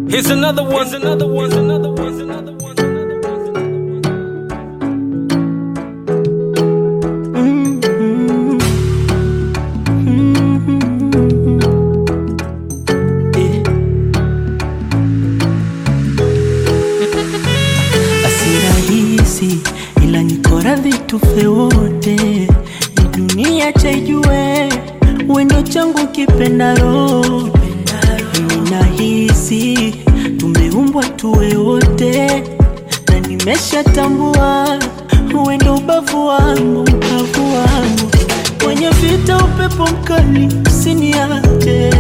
Here's another one. Here's another one. Here's another one. Here's another one. Here's another one. Asirahisi ila niko radhi tufe wote, ni dunia chaijue wendo changu kipendaro. Mimi nahisi tumeumbwa tuwe wote, na nimeshatambua wendo ubavu wangu, ubavu wangu kwenye vita, upepo mkali usiniache,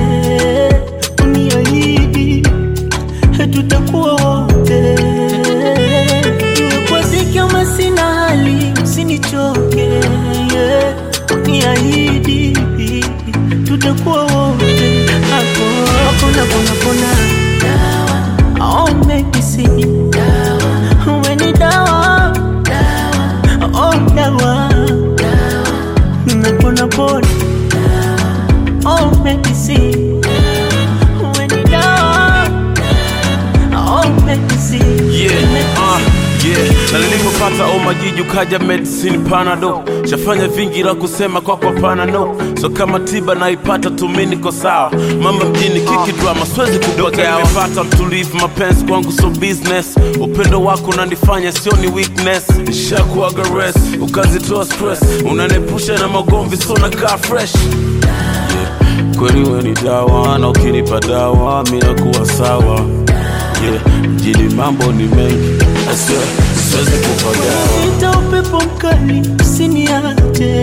uniahidi tutakuwa wote, iwe kwa dhiki ama sina hali, usinichoke, yeah. Niahidi tutakuwa wote, hapo hakuna pona pona, dawa oh, medicine, dawa uwe ni dawa, dawa oh, dawa, napona pona, oh, medicine, uwe ni dawa Oh, medicine. Yeah, uh, yeah. Na nilipopata omajiji ukaja medicine panado shafanya vingi la kusema kwa kwa panano so kama tiba naipata tumi niko sawa mama mjini kiki drama siwezi kupokea nimepata mtulivu mapenzi kwangu so business upendo wako unanifanya sio ni weakness nishakuaga rest ukazitoa stress unanepusha na magomvi so nakaa fresh yeah. kweli we ni dawa na ukinipa dawa mi nakuwa sawa yeah. mjini mambo ni mengi I swear, siwezi kupagawa Ita upepo mkali usiniache,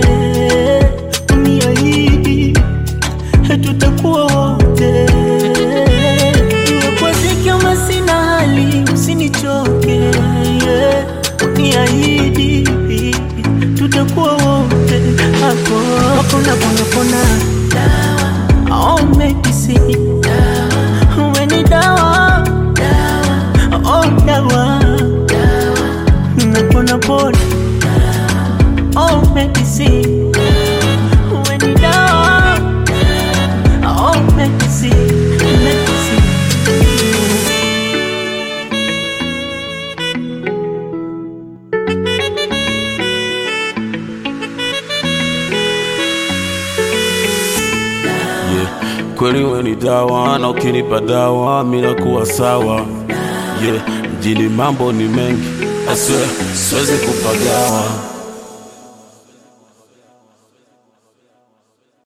uniahidi tutakuwa wote, iwe kwa dhiki ama sina hali, usinichoke, yeah. uniahidi tutakuwa wote, hapo hakuna pona pona, dawa oh, medicine, dawa uwe ni dawa, dawa oh, dawa napona pona oh medicine when you down oh medicine medicine yeah. kweli we ni dawa na ukinipa dawa mi nakuwa sawa yeah. mjini mambo ni mengi I swear, siwezi kupagawa